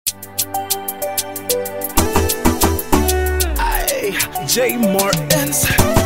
J Martins.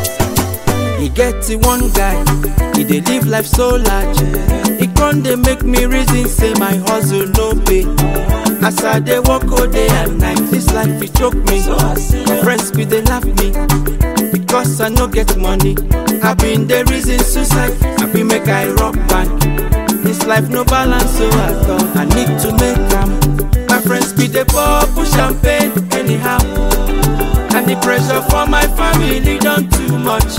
e get the one guy e dey live life so large e con dey make me reason say my hustle no pay as i dey work all day and night this life e choke me my friends bin dey laugh me because i no get money i bin dey reason suicide i bin make i rock band this life no balance so at all i need to make am my friends bin dey pour push champagne anyhow and the pressure for my family don too much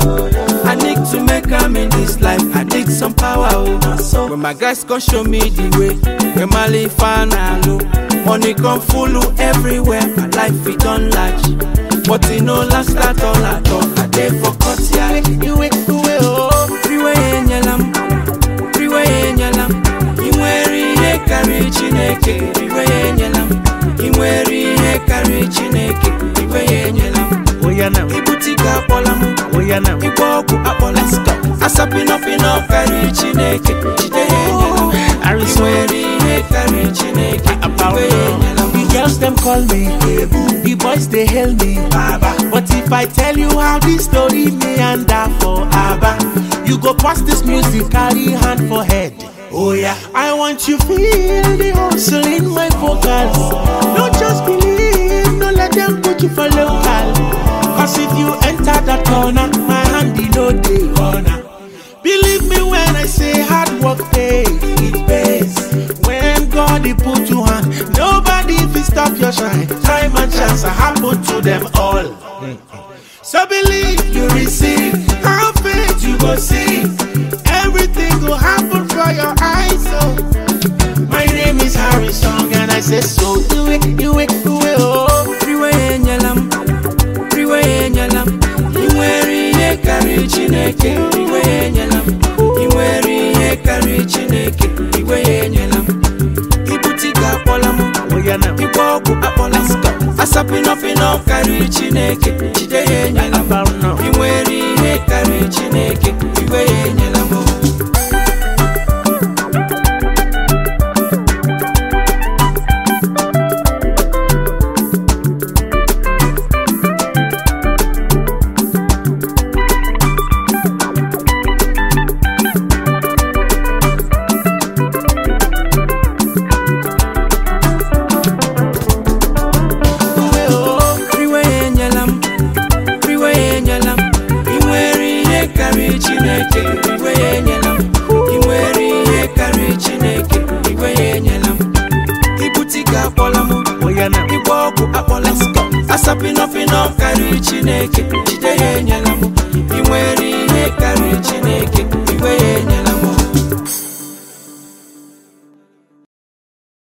i need to make am in this life i need some power oh when my guys come show me the way when my life no money come full everywhere my life e don large but e no last at all at all i dey for courtyard iwe iwe oh iwe enyela m iwe enyela m ị nwere ihe karịrị chineke iwe enyela m ị nwere ihe karịrị chineke iwe enyela m Oh yeah now. ibute ike akpọla m Oh yeah now. ịgba ọgwụ akpọla asapịnọpịnọ karịrị chineke jide ya enyela m ị Harrison. nwere ihe karịrị chineke iwe enyela m The girls them call me, the boys they hail me, Baba. But if I tell you how this story meander for Abba, you go pass this music, carry hand for head. Oh yeah, I want you feel the hustle in my vocals. Don't just believe, no let them put you for local. Cause if you enter that corner, my hand in no day corner. Believe me when I say hard work pays, it pays. When God he put you on, nobody will stop your shine. Time and chance are happen to them all. So believe you receive, have faith you go see. Everything will happen for your eyes. So my name is Harrison and I say so. Do it, do it, do it, oh. iwe enyela m iwe enyela m ị nwere ihe karịrị chineke iwe enyela m ị nwere ihe karịrị chineke iwe enyela m ibute ike akpọla m Oh yeah now. ịgba ọgwụ akpọla m asapịnọpịnọ karịrị chineke jide ya enyela m About now. ị nwere ihe karịrị chineke iwe ya enyela m iwe ya enyela m iwe ya enyela m ị nwere ihe karịrị chineke iwe ya enyela m ị nwere ihe karịrị chineke iwe ya enyela m ibute ike akpọla m Oh yeah now. ịgba ọgwụ akpọla m asapịnọpịnọ karịrị chineke jide ya enyela m